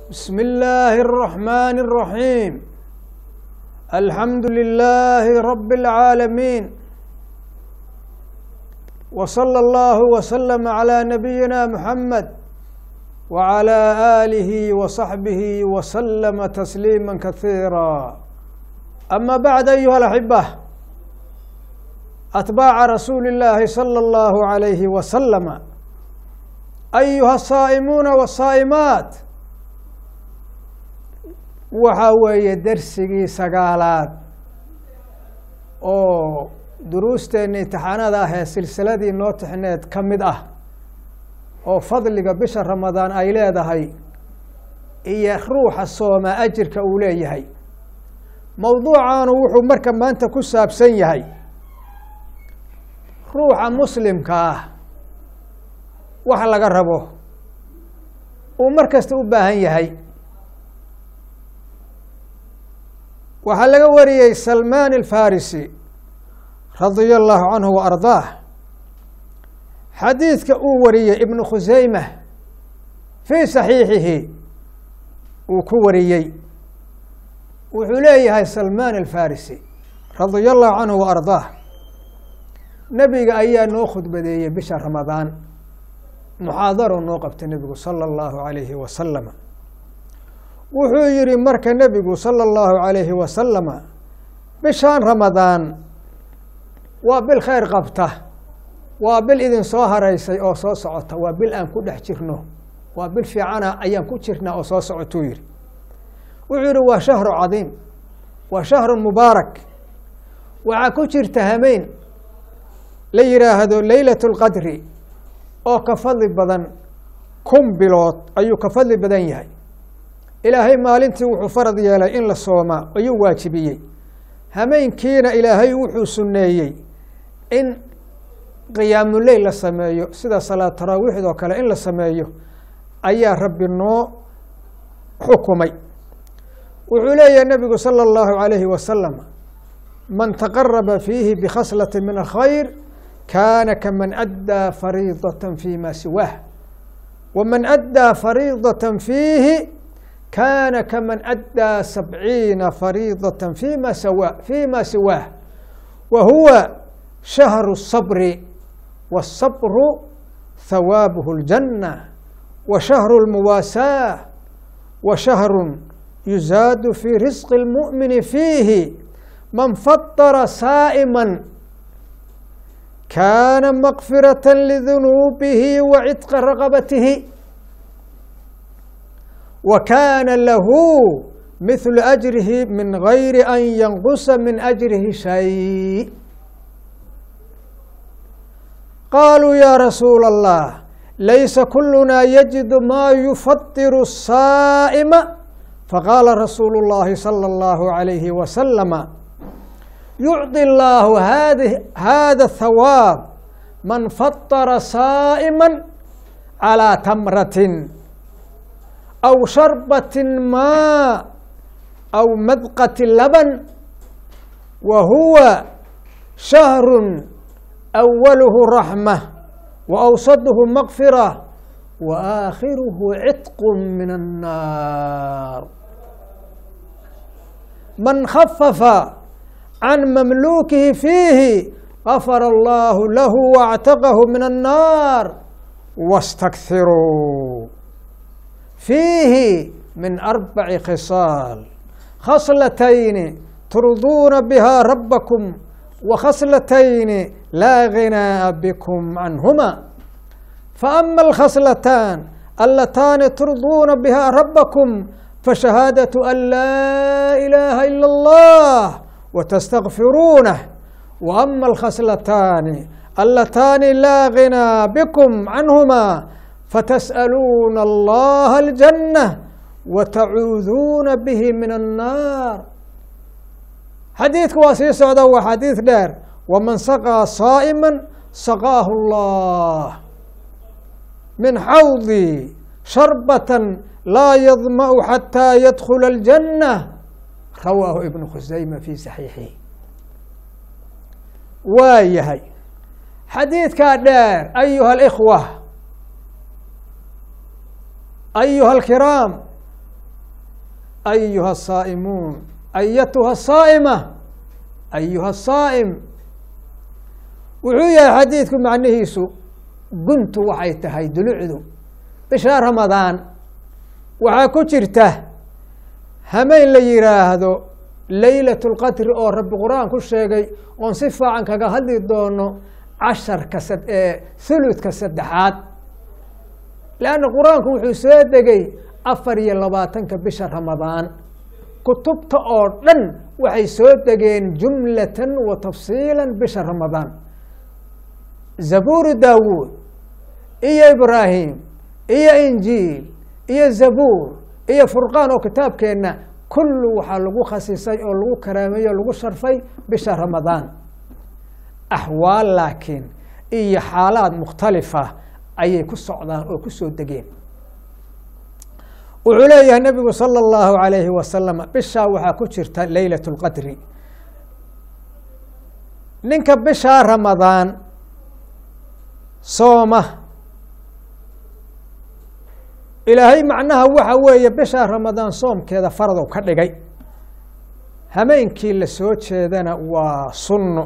بسم الله الرحمن الرحيم الحمد لله رب العالمين وصلى الله وسلم على نبينا محمد وعلى آله وصحبه وسلم تسليما كثيرا أما بعد أيها الأحبة أتباع رسول الله صلى الله عليه وسلم أيها الصائمون والصائمات waxa weeye dersigii sagaalaad oo duruusteenna imtixaanada ah ee silsiladii noo tixneed ka mid ah oo fadliga bisha ramadaan ay leedahay iyo ruuxa sooma ajirka uu leeyahay mowduucaanu wuxuu marka maanta ku saabsan yahay ruuxa muslimka ah wax laga rabo uu mar kasta u baahan yahay waxaa laga wariyey salmaan alfarisi radia allahu canhu wa ardaah xadiidka uu wariyey ibnu khuseyma fii saxiixihi uu ku wariyey wuxuu leeyahay salmaan alfarisi radia allahu canhu wa ardaah nebiga ayaa noo khudbadeeyey bisha ramadaan muxaadaro noo qabtay nebigu sala allahu alayhi wasalama wuxuu yihi marka nebigu salى اllahu عalayhi wasalama bishaan ramadaan waa bil khayr qabta waa bil idin soo haraysay oo soo socota waa bil aan ku dhex jirno waa bil fiicana ayaan ku jirnaa oo soo socotuu yihi wuxuu yihi waa shahru cadiim waa shahru mubaarak waxaa ku jirta hameyn la yihaahdo leylat اlqadri oo ka fadli badan kun bilood ayuu ka fadli badan yahay ilaahay maalintii wuxuu farad yeelay in la soomaa ayuu waajibiyey hameenkiina ilaahay wuxuu sunneeyey in qiyaamuleyl la sameeyo sida salaad taraawiixd oo kale in la sameeyo ayaa rabbi noo xukumay wuxuu leeyahay nebigu salى اllahu عalayhi wasalam man taqaraba fiihi bikhaslati min alkhayr kaana kaman addaa fariidaة fi ma siwaah waman addaa fariidaة fiihi kaana kaman addaa sabciina fariidaة fima sawa fima siwaah wa huwa shahru الصabri wالصabru hawaabuhu اljanة wa shahru اlmuwaasaة wa shahru yuzaadu fii risqi اlmuؤmini fiihi man fadara saa'ima kaana makfiraة lidunuubihi wa cidqa raqabatihi wa kaana lahu mithlu ajrihi min gayri an yanqusa min ajrihi shay qaaluu ya rasuula allah laysa kuluna yajidu ma yufadiru saa'ima faqaala rasuulu اllahi salى اllahu عalayhi wasalama yucطi اllahu hada thawaab man fadara saa'ima calىa tamratin aw sharbatin maa aw madqati laban wa huwa shahru awaluhu raxma wa awsaduhu makfira wa aakhiruhu cidqu min annaar man khafafa can mamluukihi fiihi gafara allahu lahu waاctaqahu min annaar wastakthiruu fiihi min arbaci khisaal khaslatayni turduuna biha rabbakum wa khaslatayni laa ghinaa'a bikum canhuma faama alkhaslataan allataani turduuna biha rabbakum fashahaadatu an laa ilaaha ila allah watastakfiruunah wa ama alkhaslataani allataani laa ghinaa bikum canhuma fatas'aluuna allaha aljanna wa tacuuduuna bihi min annaar xadiidku waa sii socda waa xadiid dheer waman saqaa saa'ima saqaahu allah min xawdi sharbatan laa yadma'u xataa yadkhula aljanna rawaahu ibnu khusayma fi saxiixihi waa yahay xadiidkaa dheer ayuha اlkhwa ayuha alkiraam ayuha asaa'imuun ayatuha asaa'ima ayuha asaa'im wuxuu yahay xadiidku macnihiisu guntu waxay tahay dulucdu bisha ramadaan waxaa ku jirta hameen la yidhaahdo leylat lqadri oo rabbi qur-aan ku sheegay oon si fiican kaga hadli doono casharka huludka saddexaad leanna qur-aanku wuxuu soo degay afar iyo labaatanka bisha ramadaan kutubta oo dhan waxay soo degeen jumlatan wa tafsiila bisha ramadaan zabuuru daawuud iyo ibraahim iyo injiil iyo zabuur iyo furqaan oo kitaabkeenna kullu waxaa lagu khasisay oo lagu karaameeyey o lagu sharfay bisha ramadaan axwaal laakiin iyo xaalaad mukhtalifa ayay ku socdaan oo ku soo degeen wuxuu leeyahay nebigu sala allahu alayhi wasalam bishaa waxaa ku jirta leylat اlqadri ninka bishaa ramadaan sooma ilaahay macnaha waxa weeye bishaa ramadaan soomkeeda faradow ka dhigay hameenkii la soo jeedana waa sunno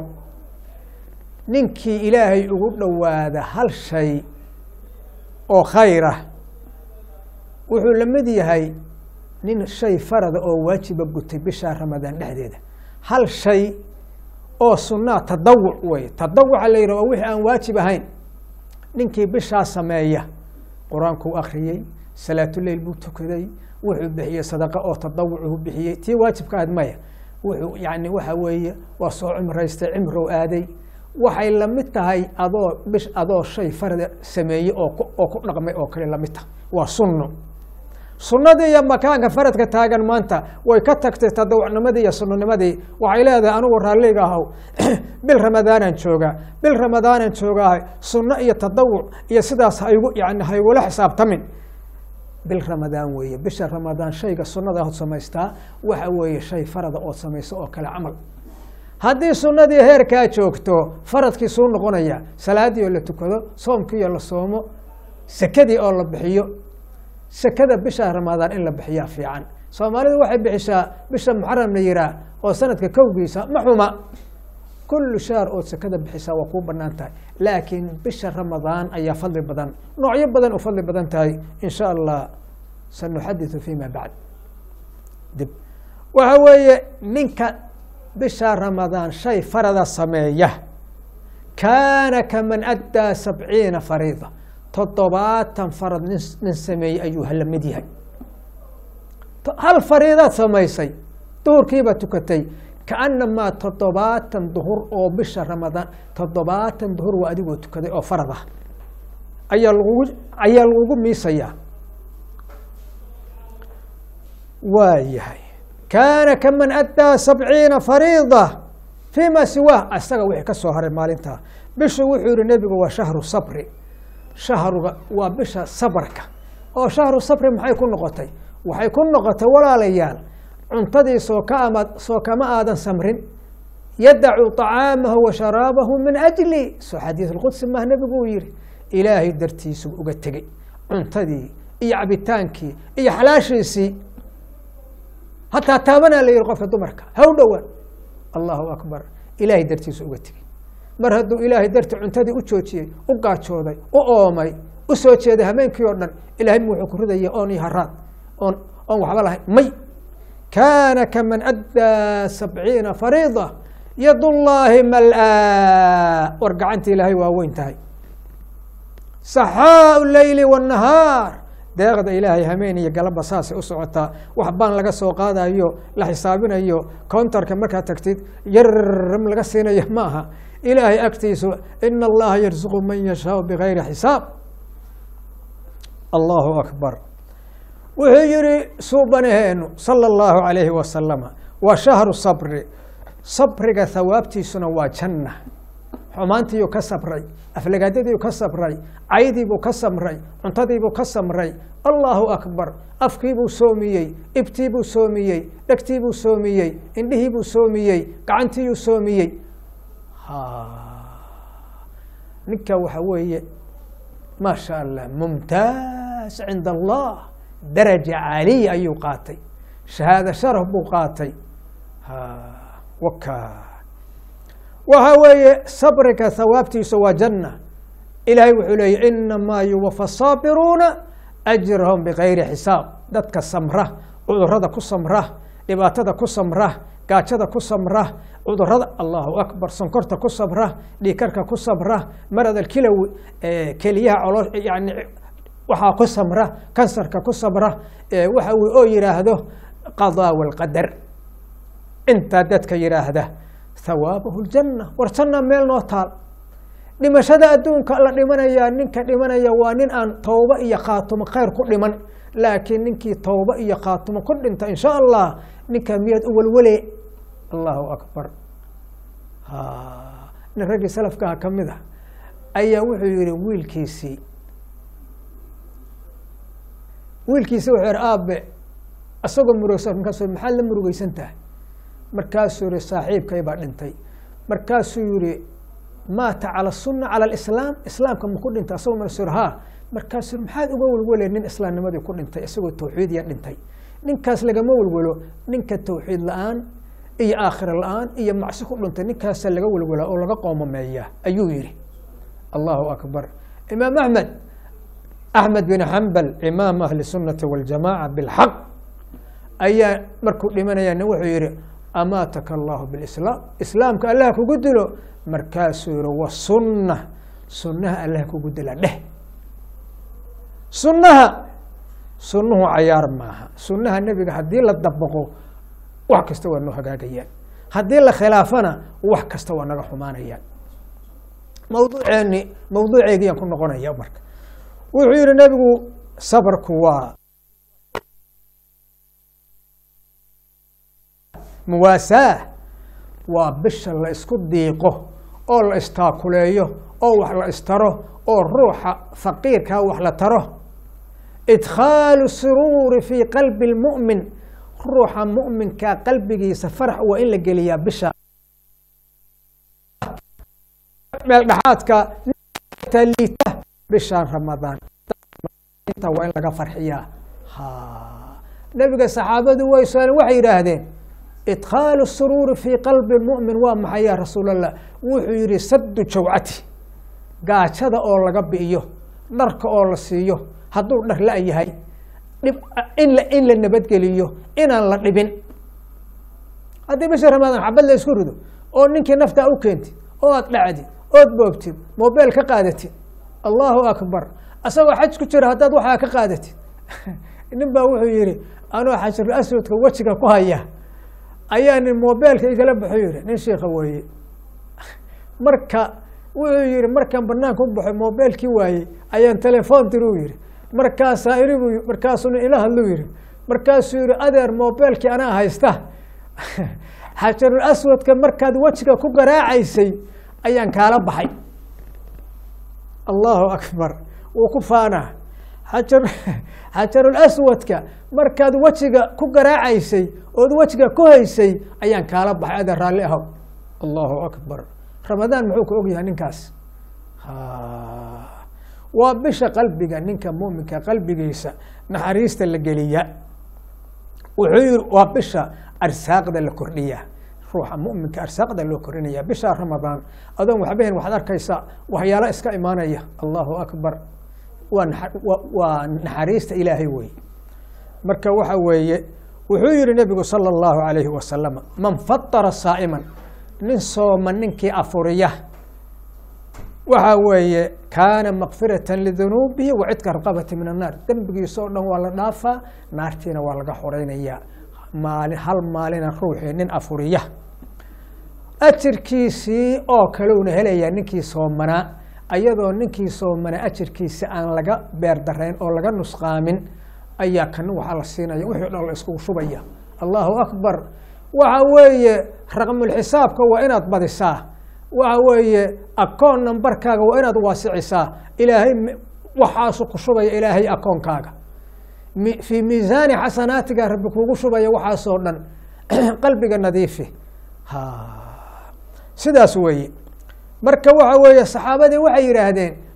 ninkii ilaahay ugu dhowaada hal shay oo khayr ah wuxuu la mid yahay nin shay farada oo waajiba gutay bishaa ramadaan dhexdeeda hal shay oo sunnaa tadawuc wey tadawuca la yidhah waa wixii aan waajib ahayn ninkii bishaa sameeya qur-aankuu akhriyey salaatuleyl buu tukaday wuxuu bixiyey sadaqa oo tadawucuu bixiyey tii waajibka ahayd maya wuxuu yani waxa weeye waa soo cimraystay cimrow aaday waxay lamid tahay adoo bish adoo shay farada sameeyey oo oo ku dhaqmay oo kale lamid tahay waa sunno sunnadii iyo makaanka faradka taagan maanta way ka tagtay tadawucnimadii iyo sunnanimadii waxay leedahay anigu raalliga ahow bil ramadaanaan joogaa bil ramadaanaan joogaahay sunno iyo tadawuc iyo sidaas haygu yani haygula xisaabtamin bil ramadaan weeye bisha ramadaan shayga sunnada ood samaystaa waxa weeye shay farada ood samayso oo kale camal haddii sunnadii heerkaa joogto faradkii suu noqonaya salaadii oo la tukado soomkii oo la soomo sekadii oo la bixiyo sekada bisha ramadaan in la bixiyaa fiican soomaalidu waxay bixisaa bisha muxaram la yiraa oo sanadka kowgiisa ma xuma kullu shaar ood sekada bixisaa waa kuu banaan tahay laakiin bisha ramadaan ayaa fadli badan noocyo badan u fadli badan tahay in sha allah sanuxadiثu fima bacd dib waxa weeye ninka bisha ramadaan shay farada sameeya kaana kaman addaa sabciina fariida toddobaatan farad nin nin sameeyey ayuu hala mid yahay hal fariidaad samaysay duhurkiibaad tukatay kaanamaa toddobaatan duhur oo bisha ramadaan toddobaatan duhur waa adigoo tukaday oo farad ah ayaa lagugu ayaa lagugu miisayaa waa yahay kaana kaman addaa sabciina fariida fii ma siwaah isaga wixii ka soo haray maalintaa bishu wuxuu yihi nebigu waa shahru sabri shahruga waa bisha sabarka oo shahru sabri maxay ku noqotay waxay ku noqotay walaalayaal cuntadii soo ka ama soo kama aadan samrin yadacu طacaamahu wa sharaabahu min ajli soo xadiis اlqudsi mah nebigu uu yihi ilaahay dartiisu uga tegey cuntadii iyo cabitaankii iyo xalaashiisii hataa taabanaa la yihi qofka dumarka haw dhowaan allahu akbar ilaahay dartiisu uga tegey mar hadduu ilaahay darti cuntadii u joojiyey u gaajooday u oomay u soo jeeday habeenkii oo dhan ilahay m wuxuu ku ridaya oon iyo haraad oon oon waxba lahayn may kaana kaman addaa sabciina fariida yad llaahi mal-aa war gacanta ilaahay waa weyn tahay saxaau leyli wاnahaar deeqda ilaahay hameen iyo galaba saasay u socotaa wax baan laga soo qaadayo la xisaabinayo countarka markaad tagtid yarm laga siinayo ma aha ilaahay agtiisu ina allaha yarsuqu man yashaau bigayri xisaab allahu akbar wuxuu yihi suubanaheenu salى اllahu alayhi wasalama waa shahru sabri sabriga hawaabtiisuna waa janna xumaantiiyuu ka sabray aflagaadadiiu ka sabray caydiibuu ka samray cuntadiibuu ka samray allahu akbar afkiibuu soomiyey ibtiibuu soomiyey dhegtiibuu soomiyey indhihiibuu soomiyey gacantiiyuu soomiyey ninka waxa weeye maa sha allah mumtaaz cinda allah daraja caaliya ayuu qaatay shahaado sharaf buu qaatay waka waxa weeye sabriga hawaabtiisa waa janna ilaahay wuxuu leeyay inamaa yuwafa saabiruuna ajrahum bigayri xisaab dadka samra cudurada ku samra dhibaatada ku samra gaajada ku samra cudurada allahu akbar sonkorta ku sabra dhiikarka ku sabra marad alkilowi keliyaha colo yani waxaa ku samra kansarka ku sabra waxa uu oo yidhaahdo qadaa walqadar intaa dadka yidhaahda hawaabahu ljanna war janna meel noo taal dhimashada adduunka la dhimanayaa ninka dhimanaya waa nin aan towba iyo khaatumo khayr ku dhiman laakiin ninkii towba iyo khaatumo ku dhinta insha allah ninkaa miyaad u welwele allahu akbar nin raggii salafkaha ka mid a ayaa wuxuu yihi wiilkiisii wiilkiisi wuxuu yihi aabe isagoo murugsan markaasu maxaad la murugeysan tahay markaasuu yihi saaxiibkay baa dhintay markaasuu yihi maata cala sunna cala alislaam islaamka maku dhintay asagoo marsu ha markaasuu maxaad uga welwele nin islaamnimadii ku dhintay isagoo tawxiidiya dhintay ninkaas lagama welwelo ninka tawxiid la-aan iyo aakhira la-aan iyo macsi ku dhintay ninkaasa laga welwelaa oo laga qoomameeya ayuu yihi allahu akbar imaam axmed axmed bin xambal imaam ahli sunati waljamaca bilxaq ayaa markuu dhimanaya nin wuxuu yihi amaataka allahu bilislaam islaamka allah kugu dilo markaasuu yihi wasunna sunnaha allah kugu dila dheh sunnaha sunnuhu cayaar maaha sunnaha nebiga haddii la dabaqo wax kasta waa noo hagaagayaan haddii la khilaafana wax kasta waa naga xumaanayaan mawduuceeni mawduuceygiyaan ku noqonaya marka wuxuu yihi nebigu sabarku waa muwaasaah waa bisha la isku diiqo oo la istaakuleeyo oo wax la istaro oo ruuxa faqiirkaa wax la taro idkhaalu suruuri fii qalbi lmu'min ruuxa mu'minkaa qalbigiisa farax waa in la geliyaa bisha meel dhexaadka liita bishaan ramadaan waa in laga farxiyaa nebiga saxaabadu way su-aaleen waxay yidhaahdeen idkhaalu suruuri fii qalbi mu'min waa maxay ya rasuul allah wuxuu yihi saddu jawcati gaajada oo laga bi'iyo dharka oo la siiyo hadduu dhar la yahay dhib in la in la nabadgeliyo inaan la dhibin haddii bisha ramadaan xabad la isku rido oo ninkii naftaa u keentid oo aad dhacdid ood boogtid mobeel ka qaadatid allahu akbar asagoo xaj ku jira haddaad waxaa ka qaadatid nin baa wuxuu yihi anoo xajarul aswadka wejiga ku haya ayaa nin mobeelka igala baxo yihi nin shiika weeye marka wuxuu yihi markaan banaanka u baxo mobeelkii waayey ayaan telefoon tiri u yihi markaasaa inigu markaasuu nin ila hadlu yihi markaasuu yihi adeer mobeelkii anaa haysta xajarul aswadka markaad wejiga ku garaacaysay ayaan kaala baxay allahu akbar wuu ku faanaa xajar xajarul aswadka markaad wejiga ku garaacaysay ood wejiga ku haysay ayaan kaala baxay adeer raalli ahow allahu akbar ramadaan muxuu ka ogyahay ninkaas waa bisha qalbiga ninka muminka qalbigiisa naxariista la geliya wuxuu yihi waa bisha arsaaqda la kordhiya ruuxa muminka arsaaqda loo kordhinaya bisha ramadaan adoon waxbahen waxaad arkaysaa waxyaalo iska imaanaya allahu akbar waa waa naxariista ilaahay wey marka waxa weeye wuxuu yihi nebigu salى اllahu alayhi wasalama man fatara saa'iman nin sooma ninkii afuriya waxa weeye kaana makfirata lidunuubihi wa cidka raqabati min annaar dembigiisa oo dhan waa la dhaafaa naartiina waa laga xoreynaya maali hal maalina ruuxii nin afuriya ajirkiisii oo kalewna helaya ninkii soomanaa ayadoo ninkii soomanaa ajirkiisi aan laga beerdarayn oo laga nusqaamin ayaa kan waxaa la siinaya wixii dhan la iskugu shubaya allahu akbar waxa weeye raqmulxisaabka waa inaad badisaa waxa weeye akoon nambarkaaga waa inaad waasicisaa ilaahay waxaasu ku shubaya ilaahay akoonkaaga fii miisaani xasanaatiga rabbi kugu shubaya waxaasoo dhan qalbiga nadiifi sidaas weeye marka waxa weeye saxaabadii waxay yidhaahdeen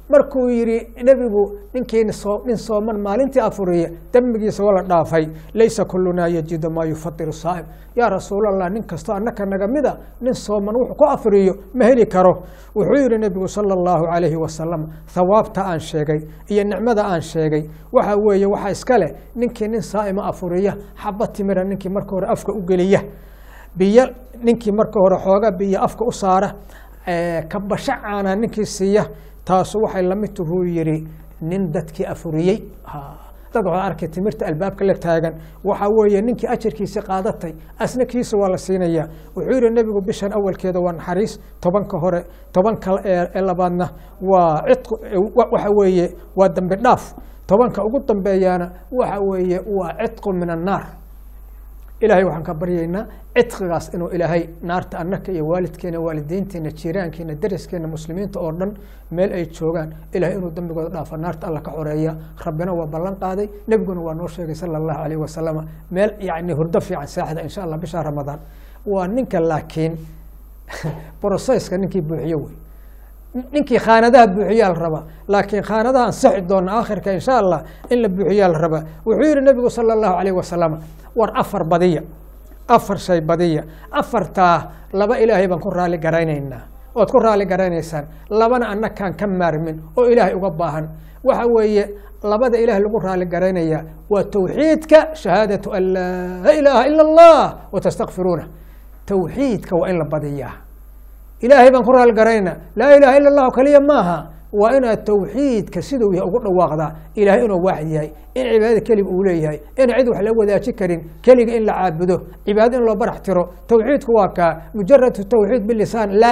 markuu yidhi nebigu ninkiina soo nin sooman maalintii afuriya dembigiisa waa la dhaafay laysa kulunaa yajidu maa yufadiru saa'im yaa rasuulallah nin kastoo annaka naga mida nin sooman wuxuu ku afuriyo ma heli karo wuxuu yidhi nebigu sala allahu calayhi wasalam thawaabta aan sheegay iyo nicmada aan sheegay waxa weeye waxaa iska leh ninkii nin saa'ima afuriya xaba timira ninkii marka hore afka u geliya biyo ninkii marka hore xooga biyo afka u saara kabasho caana ninkii siiya taasu waxay lamid tuhuu yidhi nin dadkii afuriyey dad waxaa arkay timirta albaabka la taagan waxaa weeye ninkii ajarkiisi qaadatay asna kiisa waa la siinayaa wuxuu yidhi nebigu bishan awalkeeda waa naxariis tobanka hore tobanka ee labaadna waa cidqu waxa weeye waa dambi dhaaf tobanka ugu dambeeyaana waxa weeye waa cidqu min annaar ilaahay waxaan ka baryaynaa cidqigaas inuu ilaahay naarta annaka iyo waalidkeena waalidiinteena jiiraankeena dariskeena muslimiinta oo dhan meel ay joogaan ilahay inuu dambigooda dhaafa naarta alla ka xoreeya rabbina waa ballan qaaday nebiguna waa noo sheegay sala allahu alayh wasalama meel yacni hurdo fiican saaxda insha allah bisha ramadaan waa ninka laakiin brosesska ninkii buuxiyo wey ninkii khaanadaha buuxiyaa la rabaa laakiin khaanadaha ansixi doona aakhirka insha allah in la buuxiyaa la rabaa wuxuu yihi nebigu sala allahu alayh wasalam war afar badiya afar shay badiya afartaa laba ilaahay baan ku raali garaynaynaa ood ku raali garaynaysaan labana annakaan ka maarmin oo ilaahay uga baahan waxa weeye labada ilaah lagu raali garaynaya waa towxiidka shahaadatu an laa ilaaha ila allah wa tastakfiruuna towxiidka waa in la badiyaa ilaahay baan ku raali garaynaa laa ilaha ila allahu kaliya maaha waa inaad towxiidka siduu yahay ugu dhawaaqdaa ilaahay inuu waaxid yahay in cibaadada keliga uu leeyahay in cid wax la wadaaji karin keliga in la caabudo cibaado in loo barax tiro towxiidku waa kaa mujaradu towxiid bilisaan la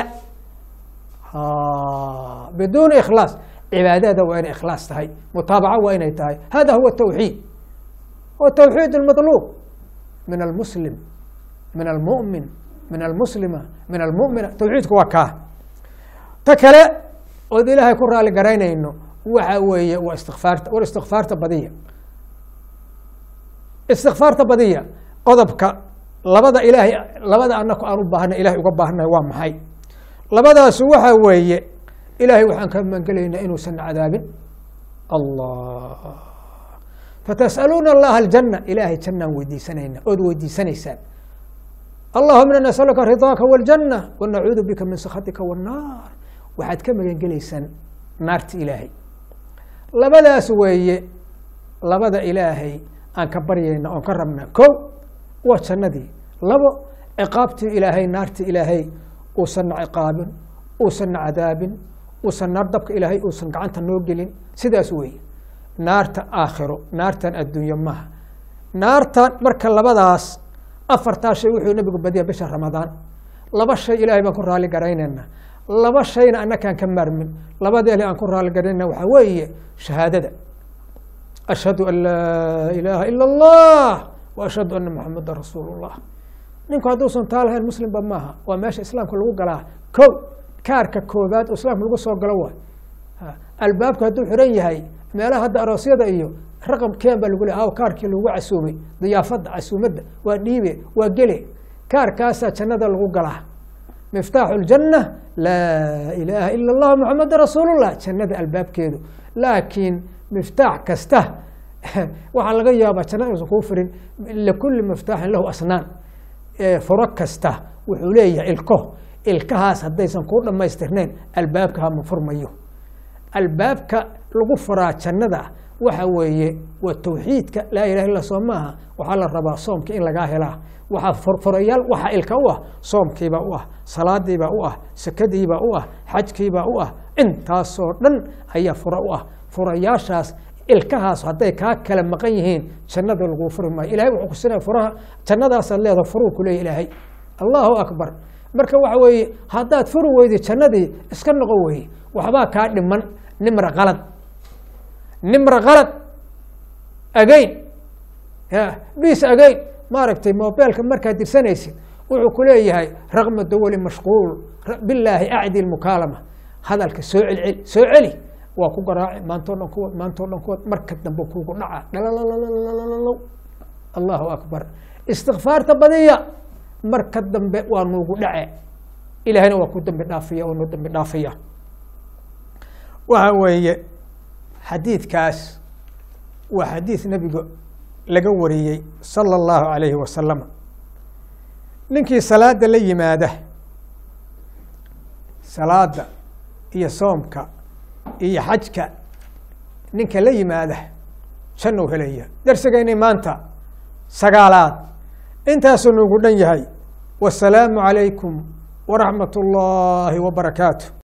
biduuni ikhlaas cibaadada waa inay ikhlaas tahay mutaabaco waa inay tahay hada huwa towxiid wa towxiid اlmaطluub min almuslim min almu'min min almuslima min almumina towxiidku waa kaa ta kale ood ilaahay ku raali garaynayno waxa weeye waa istikfaarta war istikfaarta badiya istikfaarta badiya qodobka labada ilaahay labada anaku aan u baahnay ilahay uga baahannahay waa maxay labadaasu waxa weeye ilaahay waxaan ka magangelaynaa inuusan cadaabin allah fatas'aluuna allaha aljanna ilaahay jannaan weydiisanayna ood weydiisanaysaan allahuma ina nasaluka ridaaka wاljanna wanacuudu bika min sakhatika wاnnaar waxaad ka magangelaysaan naarta ilaahay labadaas weeye labada ilaahay aan ka baryayna oon ka rabnaa ko waa jannadii labo ciqaabtii ilaahay naarta ilaahay uusanna ciqaabin uusanna cadaabin uusan naar dabka ilaahay uusan gacanta noo gelin sidaas weeye naarta aakhiro naartan adduunye maha naartan marka labadaas afartaa shay wuxuu nebigu badiya bisha ramadaan laba shay ilaahay baan ku raali garaynayna laba shayna annakaan ka maarmin labadeeli aan ku raali garaynayna waxaa weeye shahaadada ashhadu an laa ilaaha ila allah wa ashhadu ana maxameda rasuulu llah ninku hadduusan taa lahayn muslimba maaha waa meesha islaamka lagu galaa ko kaarka koobaad oo islaamka lagu soo galo waay albaabku hadduu xiran yahay meelaha hadda aroosyada iyo raqam keen baa lagu le aw kaarkii lagu casuumay diyaafadda casuumadda waa dhiibe waa gele kaarkaasaa jannada lagu galaa miftaaxu ljanna laa ilaaha ila allah maxameda rasuulullah jannada albaabkeedu laakiin miftaax kasta waxaa laga yaabaa jannada inuusan kuu firin likulli miftaaxin lahu asnaan furo kasta wuxuu leeyahay ilko ilkahaas haddaysan kuu dhammaystirnayn albaabka hama furmayo albaabka lagu furaa jannada waxa weeye waa towxiidka laa ilaha illa soo maaha waxaa la rabaa soomka in lagaa helaa waxaa furfurayaal waxaa ilka u ah soomkiibaa u ah salaadiibaa u ah sakadiibaa u ah xajkiibaa u ah intaasoo dhan ayaa fura u ah furayaashaas ilkahaas hadday kaa kala maqan yihiin jannada laguu furi maayo ilahay wuxuu kusinaya furaha jannadaasaad leedaha furuu ku leeya ilaahay allahu akbar marka waxa weeye haddaad furi weydi jannadii iska noqon weye waxbaa kaa dhiman nimra qalad nimra qalad agayn bis agayn maaragtay mobeelka markaad dirsanaysid wuxuu ku leeyahay raqma dawali mashquul bilaahi acdi mukaalama hadalka soo celceli soo celi waa ku garaaci maantoo dhan kuwad maantoo dhan kuwad marka dambe kuugu dhaca dhalalalalalalow allahu akbar istikfaarta badiya marka dambe waa nuugu dhace ilaahayna waa ku dambi dhaafiya waa noo dambi dhaafaya waxa weeye xadiidkaas waa xadiid nebiga laga wariyey sala allahu calayhi wasalam ninkii salaada la yimaada salaada iyo soomka iyo xajka ninka la yimaada jannuu helaya darsigeynay maanta sagaalaad intaasuu nugu dhan yahay wasalaamu calaykum waraxmat ullaahi wabarakaatu